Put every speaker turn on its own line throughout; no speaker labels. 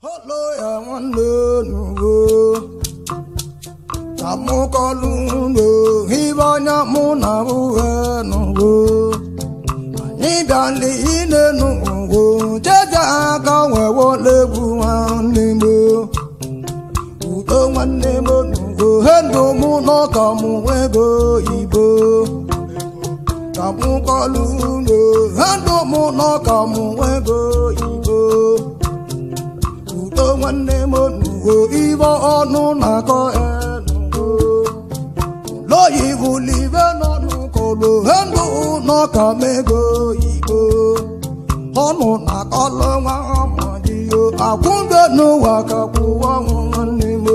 Olo ya nwanne nugo ka mụ kọlụ ndo hibe anya mụ na uhe nugo anyị bịala ine nugo jeje aka wee wolegbu nwanne m udo nwanne m nugo he ndụ mụ n'ọka mụ ego ibo ka mụ kọlụ ndo he ndụ mụ n'ọka mụ ego ibo udo nwanne m onugo ibe ọnụ na-akọ enugo loyiwu libe n'ọnụ kolo hendụ n'ọka mego igbo ọnụ na-akọlụ nwa amadiyo akwụbe n'ụwa ka kwụwa nwanne m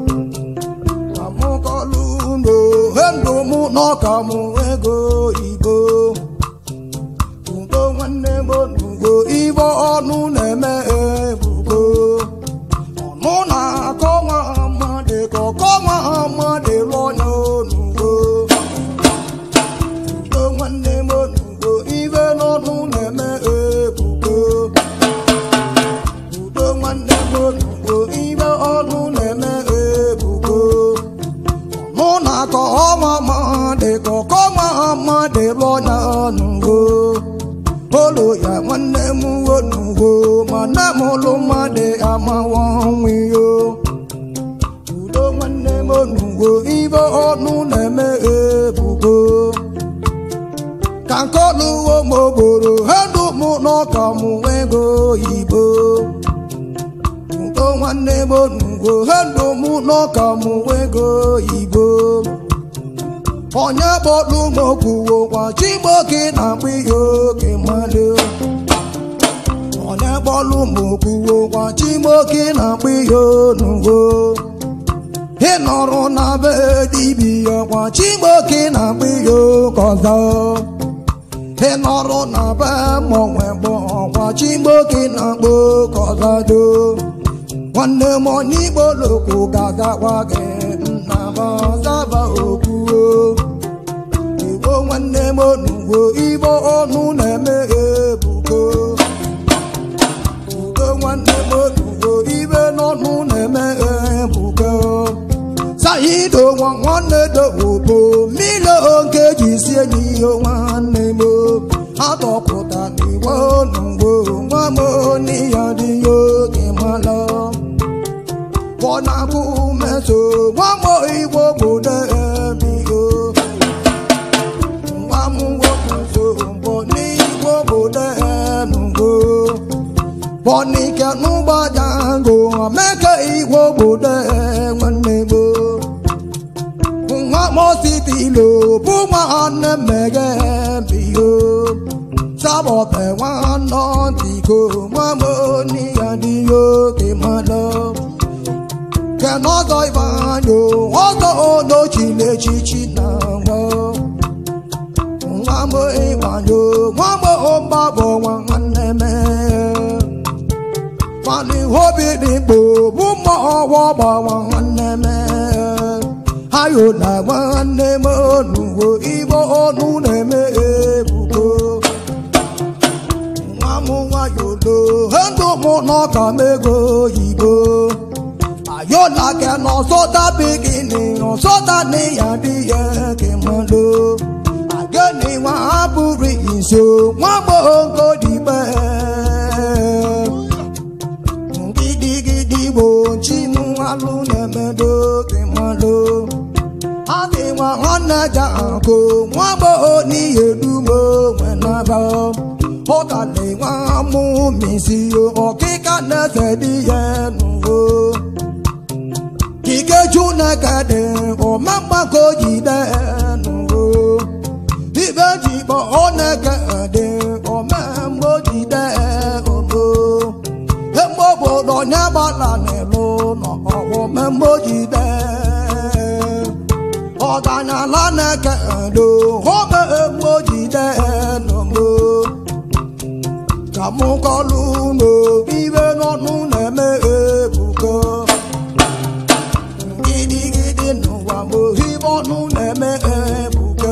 amụkọlụ ndo hendụ mụ n'ọka mụ ego igbo udo nwanne m onugo ibe ọnụ na-eme ebugo ọnụ na-akọ nwa amadị ka ọkọ nwa amadị lụọ ya onugo udo nwanne m onugo ibe n'ọnụ na-eme ebugo udo nwanne m onugo ibe ọnụ na-eme ebugo ọnụ na-akọ ọnwa amadị ka ọkọ nwa amadị lụọ ya onugo olu ya nwanne m onugo ma nne m ụlụ mmadụ amawa onwe yo udo nwanne m onugo ibe ọnụ na-eme ebugo ka nke ọlụwo m ogboro hedụ mụ n'ọka mụ ego oyibo udo nwanne m onugo hedụ mụ n'ọka mụ ego oyibo onye kpọlụ m okwuwo kwa chigboke na-akpụ ihe oke mmadụ onye kpọlụ m okwuwo kwa chigboke na-akpụ ihe onugo ị nọrọ na be dibia kwa chigboke na-akpụ ihe oke ọzọ ị nọrọ na be mọnwe gbọ kwa chigboke na-akpụ oke ọzọ do nwanne m onye igbo lokwu ga-agakwa gị nna m ọzaba okwuo igbo nwanne m onugbo igbo ọnụ na-eme ebugo udo nwanne m onugbo ibe n'ọnụ na-eme ebugo saido nwa nwanne dowobo mmiri oge ji sie n'ihe nwanne m atọpụta n'igbo onugbo nwa m ya dị ya oge mala bọ́nàbù mẹ́sọ̀ wọ́n mọ ìwọ gbòdè ẹ̀mí o. wọ́n mú wọ́pọ̀ so bọ̀ ní ìwọ gbòdè ẹ̀nu o. bọ́ni kẹnu gbàjà ngò mẹ́kẹ́ ìwọ gbòdè ẹ̀wọ̀nẹ̀ o. wọ́n mọ̀ sí ti lò fún wọn ní mẹ́gẹ́ ẹ̀mí o. sábọ̀ tẹ̀ wọ́n náà ti kó wọ́n mọ̀ níyàdíyó kì í mọ̀ lọ kenọzọ ibanyo ọzọ onochile echichi na nwa nwambo ịbanyo nwambo mgbabọ nwa nwanne me mani hobi dịgbo bụ mmụọ ọgba nwa nwanne me ayo na nwanne m onuwo igbo ọnụ na-eme ebubo nwa m nwayolo ndụ mụ n'ọka m ego oyibo ayola kẹ nọ sọta bikini nọ sọta ní yàbíyẹ kì mọ lò àgẹ́ni wọn á búrí ìṣó wọn gbòǹgò dìbẹ́ gidigidi bò jí mú alúnẹ̀mẹ́dó kì mọ lò àbí wọn hàn nẹjà kó wọn gbò ní èdúmọ̀ wọn náà bọ̀ ọ̀tàlẹ̀ wọn mú mi sí ọ̀kíkà nẹ́sẹ̀ díẹ̀ nù o ikeju na-ekede ọmamgbako jide nugo ibe jikpọ ọ na-ekede ọmamgbo jide ogo emgbe obodo onye gbala n'elu nọ ọmamgbo jide ọganyala na-ekede ome emgbo jide nugo ka mụ kọlụ unu ibe n'ọnụ na-eme ebugo gidigidi n'ụwa ma ohibe ọnụ na-eme ebugo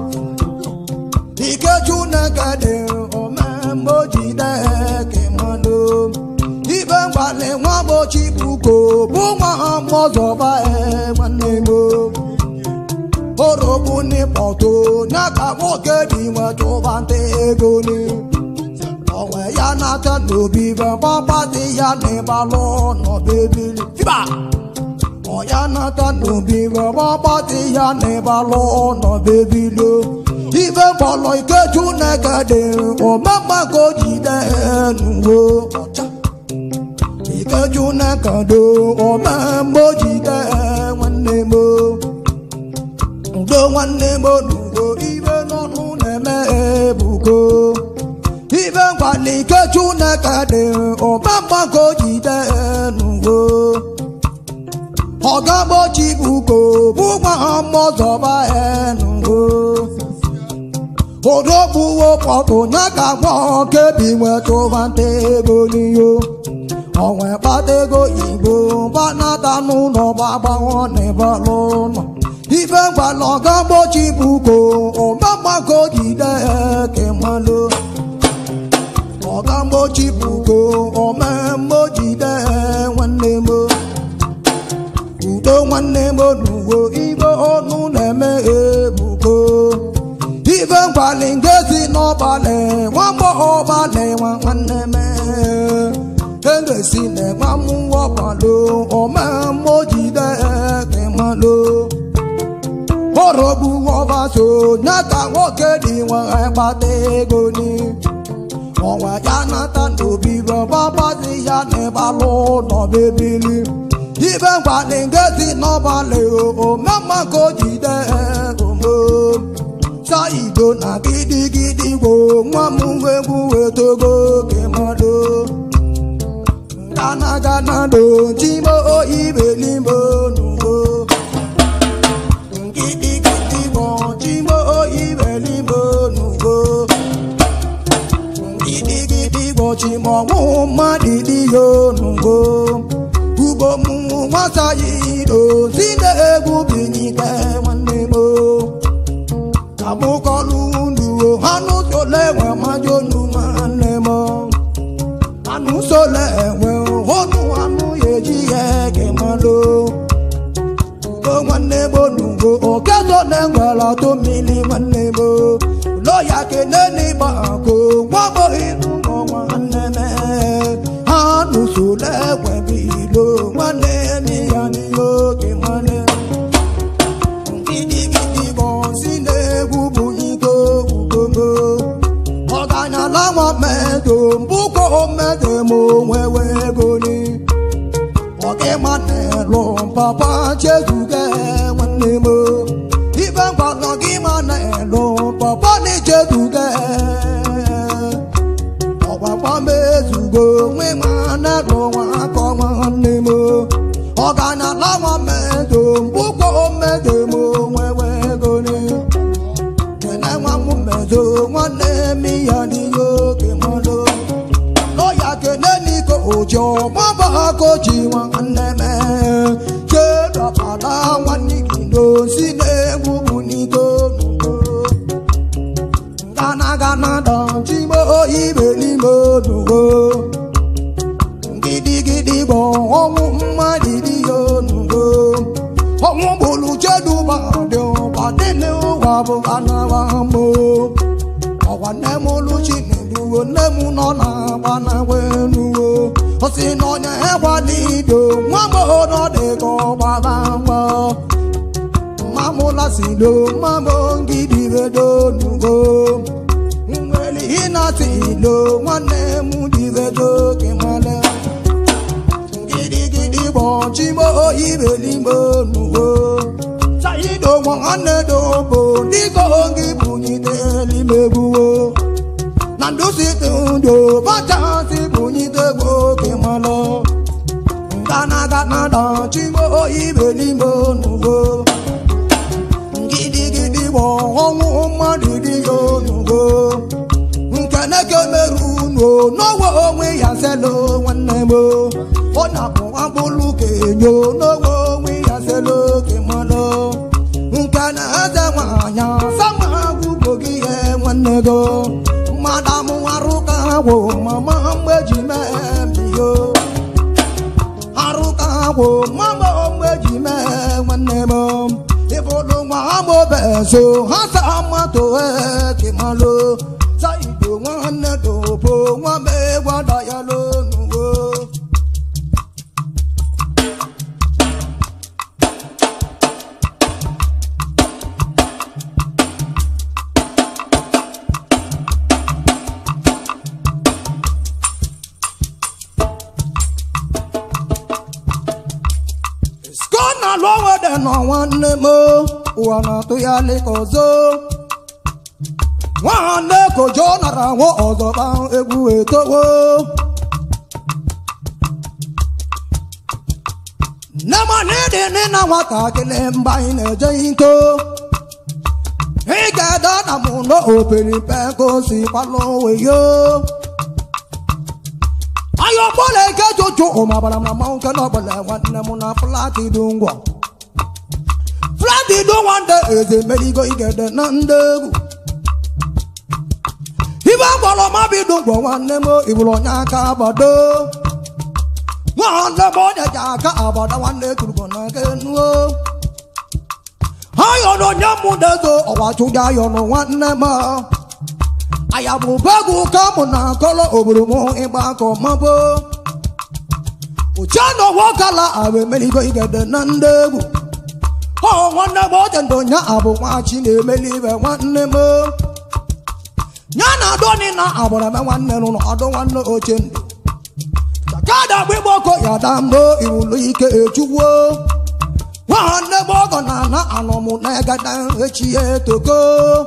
ikeju na-egede omemgbe o jide ke mmanụ ibe mgbalị nwa gbochi buko bụ nwa mmụọzọba nwanne m orogbu n'ịkpọto ya ka nwoke dị nwe chụba nta ego ni onwe ya nata n'obi be gbagbazi ya n'ịbalụ n'ọbebili fiba ọya nata n'obi be gbagbazi ya n'ịbalụ n'ọbebili ibe kpọrọ ikechu na-ekede omemma ka o jide n'uwe ọcha ikechu na-ekede omemma o jide nwanne m udo nwanne m n'ugo ibe n'ọnụ na-eme ebugo ibe ngwali ikechu na-ekede omemma ka o jide n'uwe ọgagbochi buko bụ nwa mmụọzọba enugo odogbuwo pọtụ ya ka gwa kebi nwetụba nta ego n'iyo onwe kpata ego igbo gbanata n'ụlọ gbagbanwe n'ịbalụ ụlọ ife ngwala ọgagbochi buko ọgagbago jide kemalụ ọgagbochi buko omemmo jide nwanne m udo nwanne m n'uwo ibe ọnụ na-eme ebugo ife nkwali nke si n'ọbalị nwamgbọ ọbalị nwa nwanne m engesi na-enwe mmụọ ọbalụ omemmo jide kemalụ ọrọgbu ọbaso nyata nwoke dị nwe kpata ego ni ọnwa ya nata n'obi bọbabazi ya n'ịbalụ n'ọbebili ibe nkwali nke si n'ọbalị omemma ka o jide omo saido na gidigidi gbo nwa m egwu wetogo kemado gana gana do chimo ibelimbo nugo gidigidi gbo chimo ibelimbo nugo gidigidi gbo chimo nwu mmadụ dị yo nugo ugbo m nwata yido si na-egwu binyike nwanne m abụkọlụ ndụ anụ sole enwe majo nu nwanne m anụ sole enwe otu anụ ya eji ya ege malụ ugo nwanne m onugo okezo na-enwere atụ mmiri nwanne m loya kene n'ịgba akụ gwagboghị n'ụlọ nwanne m anụ sole enwe bilo nwanne m ya n'ihe oge nwanne gidigidi bụ si na-egwu bụ iko ugogo ọganyala nwa mmedo mbụkọ mmedo m onwewe ego ni ọgịma na-elu papa chezuge nwanne m ibe ngwanọ gị ma na-elu papa na chezuge ọgbakwa m ezugo nwe ma na-elu nwa akọ nwanne m ọganyala nwa mmedo mbụkọ mmedo m onwewe ego ni kene nwa m mmedo nwanne m ya n'ihe oge mmadụ lọ́yà kene n'iko òjò mọ́bà kojì nwanne m kedọpụta nwanne gị n'osi na-egwu bụ n'iko n'ugo gana gana dọchigbo ibelime onugo gidigidi bụ ọnwụ mmadụ dị ya onugo ọnwụ gburu cheduba dị ụba dị n'ụwa bụ anawa mbụ ọkwa nne m oluchi na-eduwo nne m nọ na-agba na wenuwo o si na onye egbalido nwa gbọrọ dị ka ọgbara mgbọ mamụla silo mamụ ngidibedo nugo nwere ịnati ilo nwanne m dibedo gị male gidigidi gbọchigbo ibeligbo nugo saido nwanne dobo dịka oge bunyitelimegbuwo na ndụsite ndo bachasị bunyite gboke malụ gana gana dachigbo ibeligbo nugo gidigidi bụ ọnwụ mmadụ dị ya onugo nkeneke merụ unu n'ọnwa onwe ya selo nwanne m ọ na-abụ agbụlụ kenyo n'onwe onwe ya selo kemalụ nke na eze nwanyị sama agwụgbo gị ihe nwanne go mmadụ amụ arụ ka agwụ mama mgbe ji mee mbiyo wo mama mgbe ji mee nwanne m ịbụlụ nwa amobezo ha sa mmatụ ekemalụ sa igbo nwanne dobo nwa m egwada ya lonuwo skona lụwede nọ nwanne m ụwa na-atụ ya lịka ọzọ nwanne kojo nara nwa ọzọ gba egwu etowo nne m n'ịdị nne na nwatakịrị mgbe anyị na-eje ito ị ga-ede na mụ n'operipe ka o si kwalụ onwe ya ayo bọ́ọ̀lù ẹ̀kẹ́ jojo ọmọbàrà màmá òkè náà bọ̀lẹ̀ nwanne m na fúláàtì dùn ngwọ̀ fúláàtì dùn nwanne eze meligo igede na ndị egwu ibe gbọrọ mabi dùn ngwọ̀ nwanne m ibụrụ onye aka agbado nwanne m onye ji aka agbada nwanne turugo na aka enuo ayọ na onye mụ dezo ọwa chụga ayọ na nwanne m aya bụ bagụ ka mụ na akọrọ obodo m ịgba akọ mabụ uche na ọwa kala abụ emeligo igede na ndị egwu ọ nwanne m oche ndụ nya abụ nwachi na-emeli ibe nwanne m ya na adoni na agbara m nwanne nụ na ọdụ nwanne oche ndụ chakada gbigbo ọkọ ya da mbụ iwulu ike echugwo nwanne m ọgọ na ana anọmụ na egada echi ya etoko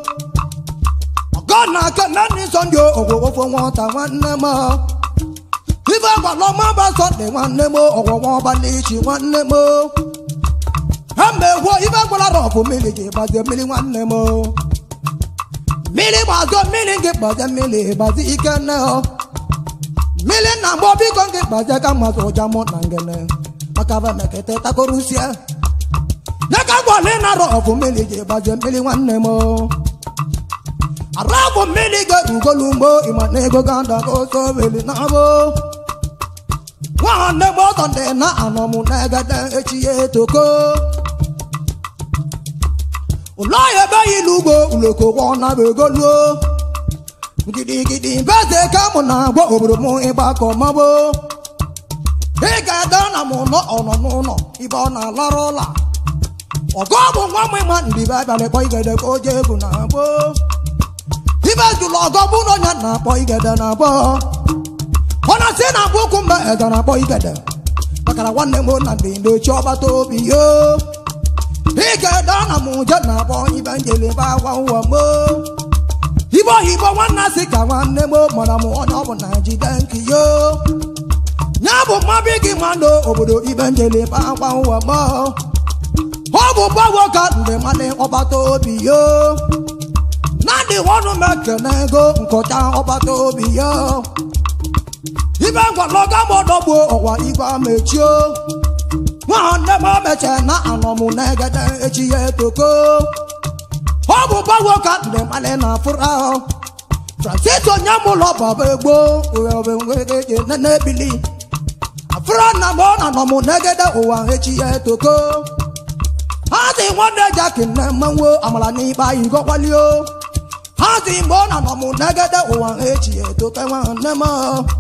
God na aka na ndị sọnde ọgwụgwọ nwata nwanne m ife gwara ọma ba sọnde nwanne m ọgwụgwọ ọbalị ichi nwanne m ha mgbe gwuo ife gwara rọfụ mmiri gị gbazie mmiri nwanne m mmiri gbazọ mmiri gị gbazie mmiri gbazi ike nne ọ mmiri na mgbọ biko gị gbazie ka mmasị ụja mụ na ngene maka fa mekete takorusie nyeka gwara na rọfụ mmiri gị gbazie mmiri nwanne m arabu mmiri ga-ugolugbo ịma na ego gada ka oso weli na abụ nwanne m ọtọ ndị na anọmụ na egede echi ya etoko ụlọ ya ebe yi n'ugbo uloko gwọ na bụ egoluo gidigidi mbeze ka mụ na-agwa obodo m ịgbakọ mabụ ị ga-ede na m nọ ọnọ n'ụlọ ibe ọ na-alara ụla ọgọ bụ nwa m ịma ndibe abalị kpọ igede ka o jee egwu na abụ ibe jụrụ ọgọ bụ na onye na-akpọ igede na abụọ ọ na-asị na abụ ụkwụ mgbe eze na-akpọ igede makara nwanne m na ndị ndochi ọgbata obi yo igede na m je na-akpọ ibe njelebe agwa ụwa m ibe oyibo nwanne si ka nwanne m mara m onye ọ bụ na jide nke yo ya bụ mmabi gị mmadụ obodo ibe njelebe agwa ụwa m ọ bụ gbawo ka ndị mmadụ ọgbata obi yo nadi wọnú mẹkẹnẹ ego nkọta ọbata obi ya ibe ngwalọga mọdọgbo ọwa igwe mechio nwanne m meche na anọmụ n'egede echi ya etoko ọ bụ gbawo ka ndị mmadụ na afụrụ ahụ francis onye mụlọ baba egbo owewewegeje nene bili afụrụ na m ọ na anọmụ n'egede ụwa echi ya etoko ha dị nwanne jaki nne mmanwo amala n'ikpe anyị gọkwalio ha dị mgbe ọ na-anọ m negede ụwa echi etoke nwanne m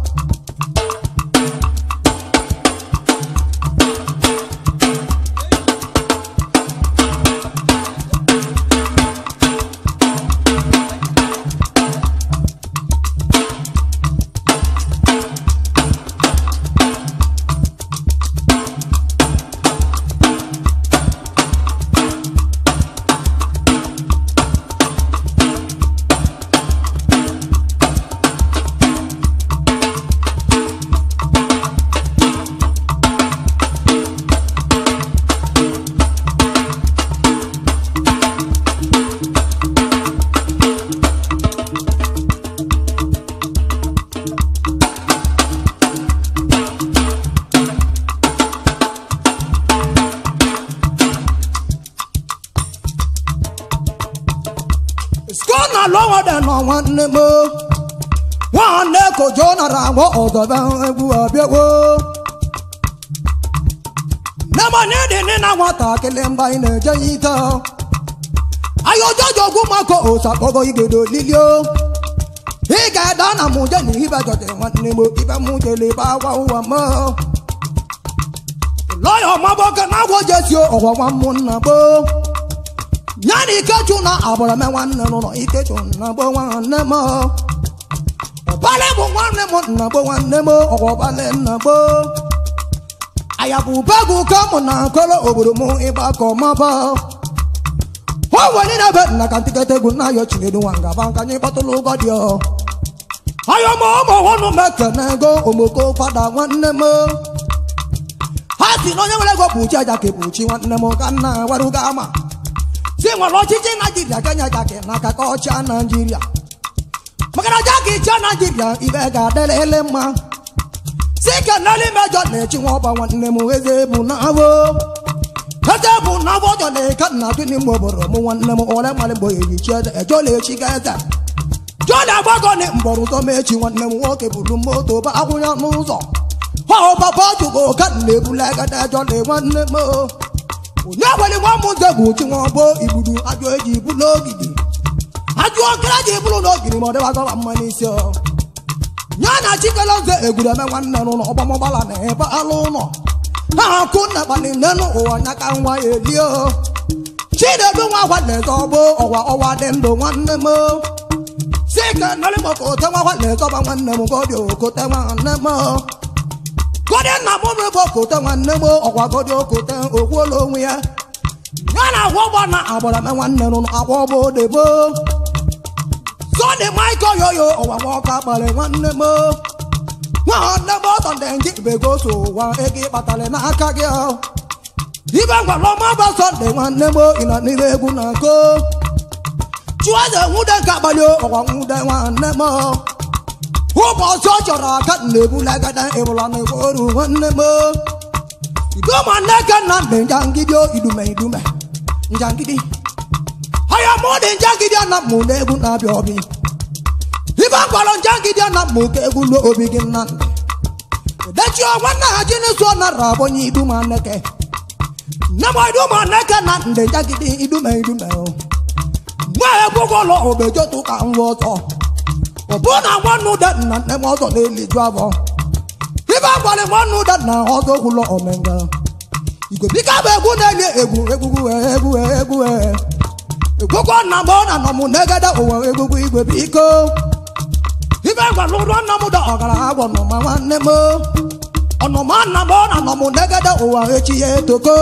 skona lọwọdẹ nọ nwanne m nwanne kojo nara agwọ ọzọbe egwu abịawo nemani dị nị na nwatakịrị mgbe anyị na-eje ya ite anyị ojojo ogwu maka osakpọgo igodo lilio ị ga-eda na mụ je na ibe jọtere nwanne m ibe mụ jele ebe agwa ụwa m lọya ọmabọke na agwọ jesi ọgwa nwa ụmụnna gboo ya na ikechu na agbara me nwanne n'ụlọ ikechu na gboo nwanne m ọbale bụ nwanne m nna gboo nwanne m ọgwa ọbale nna gboo ayabụbegụ ka mụ na akọrọ obodo m ịgba ka ọmaba o were na be nna ka ntiketa egwu na ayọ chinedu nwa ngaba nka anyị kpọtụrụ ụgọ dị ọ ayọ ma ụmụ ọnụ m ekene ego omoko kwada nwanne m ha si na onye nwere ego bụ chi aja ka bụ chi nwanne m ka nna waruga ama si nwere ọchịchị naijiria kenya jaki n'aka ka ọcha naijiria maka na jaki cha naijiria ibe ga-adịrịrị mma si keneli mejọ na-echi nwa ọba nwanne m eze bụ na avo eze bụ na avo ọjọ na-eke nna tụ n'ime obodo m nwanne m ole mmalị mgbe eyichi eze ejola echi ga eze jọla agbago ni mgbọrọ ụzọ mechi nwanne m nwoke buru moto ba akwụnya n'ụzọ ọ papa jugo ka na-ebula agada jọla nwanne m onye nwere nwa m nze bụ chi nwa ọgbọ igbudu ajụ eji ibu n'ogidi ajụ okere ji iburu n'ogidi ma ọ dịbagọba mma n'isi ọ ya na chikere nze egwureme nwanne n'ụlọ ọgbamọgbala na ebe alụ ụlọ ha akụ nna kpali nenu ụwa nya ka nwa ya elie chinedu nwa gwa na-eze ọgbọ ọwa ọwa dị ndụ nwanne m si ka nọrị maka ote nwa gwa na-eze ọba nwanne m godi okote nwanne m godi nna m bụ bụ okote nwanne m ọkwa godi okote ogwuola onwe ya ya na agwa ọgbọ na agbara me nwanne n'ụlọ agwa ọgbọ odebo Sunday Michael yoyo ọwa nwoke akpali nwanne m nwanne m ọtọ ndị nji bego so ụwa ego ịkpatara n'aka gị ọ. ibe ngwara ọma bụ Sunday nwanne m ịnọ n'ire egwu na nko chụeze nwude nke abalị ọwa nwude nwanne m ụbọchị ọ chọrọ aka na-ebulagada ịbụla na egboru nwanne m idoma nneke nna ndị njangidi idume idume njangidi aya mụ dị njangidi ana mụ na egwu na-abịa ọbị ibe gwara njangidi ana mụ ka egwu lo obi gị nna ndị edechi nwanne ha ji n'ụsọ nara abụnye iduma nneke nne m iduma nneke na ndị njangidi idume idume nwa egwu gwọrọ obejotu ka nwa ọzọ ọ bụ na nwanne ụda nna nne m ọzọ na-eliju abụọ ibe gwara nwanne ụda na ọzọ gwụlọ omenga igobika bụ egwu na-eli egwu egwu egwu egwu egwugwo nna m na nọ m negede ụwa egwugwu igwe biko ibe gwara ụlọ nna m da ọgara agwọ nọma nwanne m ọnụma nna m na nọ m negede ụwa echi ya etoko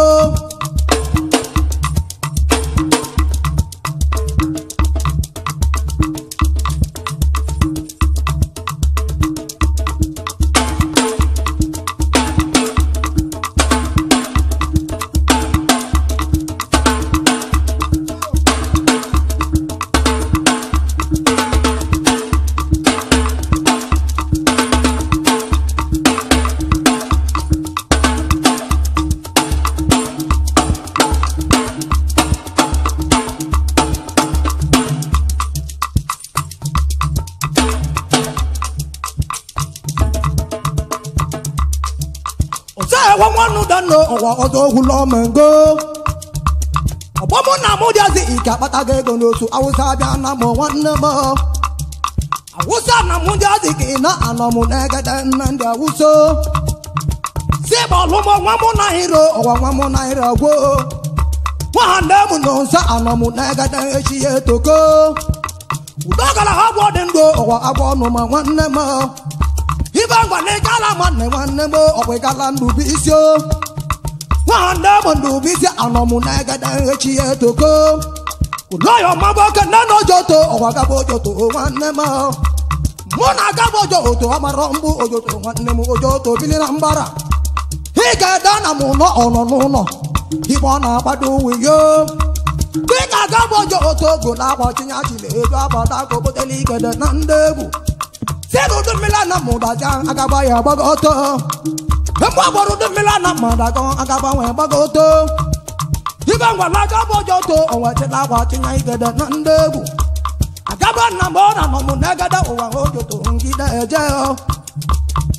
ọsẹ ẹwọ nwannu dano ọwọ ọzọ ohun lọmọngo ọgbọmụ na mụ dịazi ike akpatago ego n'otu awụsa bịa na mụ nwanne m awụsa na mụ dịazi ka ị na-anọ mụ n'egede nna ndị awụso si bọọlụ mụ nwa mụ na hiro ọwa nwa mụ na hiro gwo nwanne m nọ nso anọ mụ n'egede echi ya etoko udo gara agwọ dị ndụ ọwa agwọ ọnụ ma nwanne m ibe ngwa na ịgala nwanne nwanne m ọkwa ịgala ndụbụ isi o nwanne m ndụbụ isi anọ m na egede echi ya etoko ụlọya ọmagbo oke nne na ojoto ọkwa gaba ojoto nwanne m mụ na agaba ojoto agbara mgbu ojoto nwanne m ojoto bili na mbara ị ga-ede na m ụlọ ọnọ n'ụlọ igbe ọ na-agbado uwe yo dị ka agaba ojoto ogo na akwa chinyachile ego agbada ka obotela igede na ndị egwu sẹ́nu ọdún mílíọ̀nù náà mú dájà agaba yẹn gbọ́dọ̀ tó ẹ̀mú àgbọ̀dọ̀ ọdún mílíọ̀nù náà mú dájà agaba yẹn gbọ́dọ̀ tó ibà ńgbà lájà bọ́jọ́ tó ọ̀wọ́ ti láwà ti yàn ìgẹ̀dẹ̀ náà ń dẹ́gù agaba nà mọ́ nà nà mú nẹ́gẹ́dẹ́ òwà ojú tó ń gidẹ́ ẹ̀jẹ̀ ọ́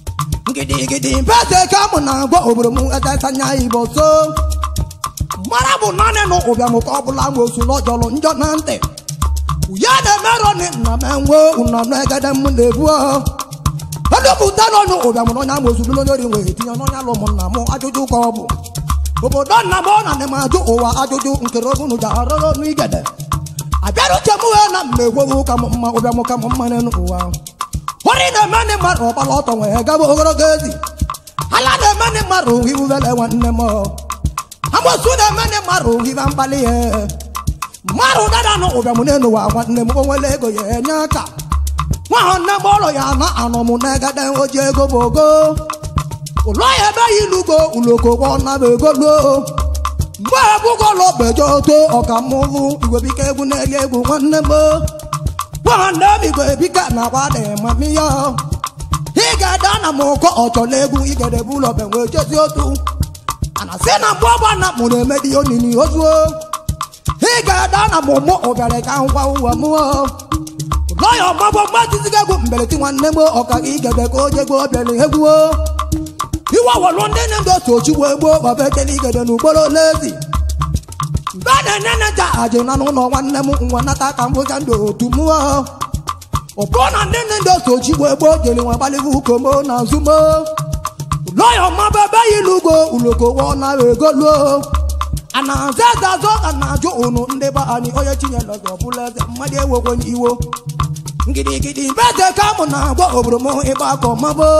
gidigidi mbese ka mụ na-agwa obodo m etesanya igbo so mara bụ naanị na ụbịam ka ọ bụla nwosu n'ọjọlụ njọ na ntị ya na-emerụ ni nna m enwe ụna m egede m na-ebu edupụta n'ọnụ ụbịam na onye amosu bụrụ onye ori nwere tinye n'ọnya lụ ụmụnna m ajụjụ ka ọ bụ obodo nna m ọ na m ajụ ụwa ajụjụ nkere obunu ji arụrụ n'igede abịara uche m wee na mmegwowu ka m mma ụbịam ka m mma n'elu ụwa hori na-eme ndị mmadụ ọgbara ọtọ nwee gaba ogologo ezi ala na-eme ndị mmadụ hiwuvele nwanne m amosu na-eme ndị mmadụ hiva mkpali ya mmadụ dada nụ ụbịam n'elu ụwa nwanne m onwere ego ya enye aka nwa nne m ụlọ ya na anọ m n'egede oji ego bụ ogo ụlọ ya ebe ya ilugo uloko gwọ na bụ ego luo mgbe ebugolo bejo to ọkammụvụ igwebike egwu na-eri egwu nwanne m nwanne m igwebike na agba dị mami ya ị ga-ada na m ụkọ ọchọla egwu igedebe ụlọ benwe jezi otu ana sị na mgbe ọgba na mụ na-emedi onini ozuo ị ga-ada na m ụmụ ụbịara ka ngwa ụwa mụọ ụlọ ya ọgbagbo mgbajiziga egwu mbeleti nwanne m ọka igebe ka o jegbo bịara egwuo iwe wọlụ ndị na-ndo otu ochigbo egbo ọbetele igede n'ugboro lezi mgbe na-enye neja aji na n'ụlọ nwanne m nwa nata ka mbụja ndụ otu mụọ ọbụ na ndị na-ndo otu ochigbo egbo jere nwa gbalịghị ukomo na nzumo ụlọ ya ọmaba ebe ya ilugo uloko wọ na ego luo a na-aza eze azọ ka na-ajụ ụnụ ndị be anyị onye chinyere ọzọ bụla eze mmadụ ewekwenye iwo ngirigidi mbe eze ka mụ na-agwa obodo m ịgba akọ mabo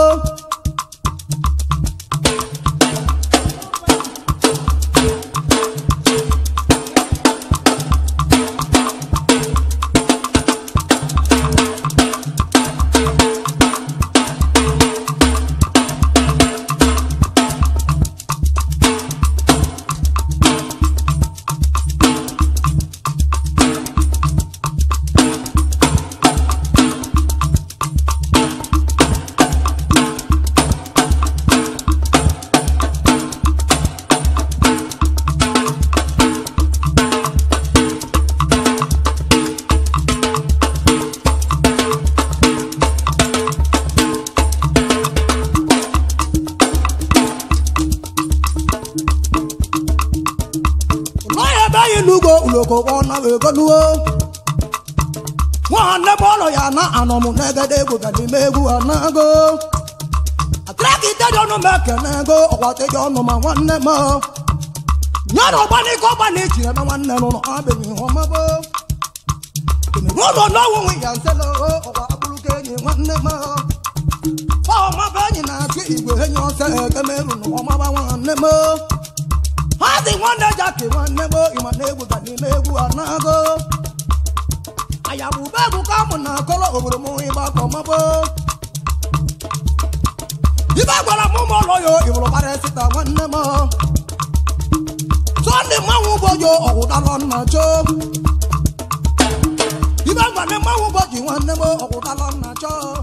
ụlọ ya ebe anyị n'ugbo uloko gwọ na egoluo nwanne m ụlọ ya na anọ m n'egede egwu ga n'ime egwu anago atrakitedi ọnụ m ekene ego ọgwateji ọnụ ma nwanne m nyere ọgbanike ọgbana echiri ebe nwanne m nọ abịghị ihe ọmabo n'ụlọ n'ọnwụ nwe ya nselo ọgwa abụrụka enyi nwanne m ọmaba enyi na-achụ igwe enyi ọsọ ekemeru na ọmaba nwanne m ha dị nwanne jaki nwanne m ịma na egwu ga n'ime egwu anago ayabụ ube egwu ka mụ na akọrọ obodo m ịgba akọ mabo ibe gwara m ụmụ ụlọ ya ịbụrụ gbara sita nwanne m sọnde mmanwụ ụbọjọ ọgwụdalọ nna cho ibe gwara mmanwụ ụbọjị nwanne m ọgwụdalọ nna cho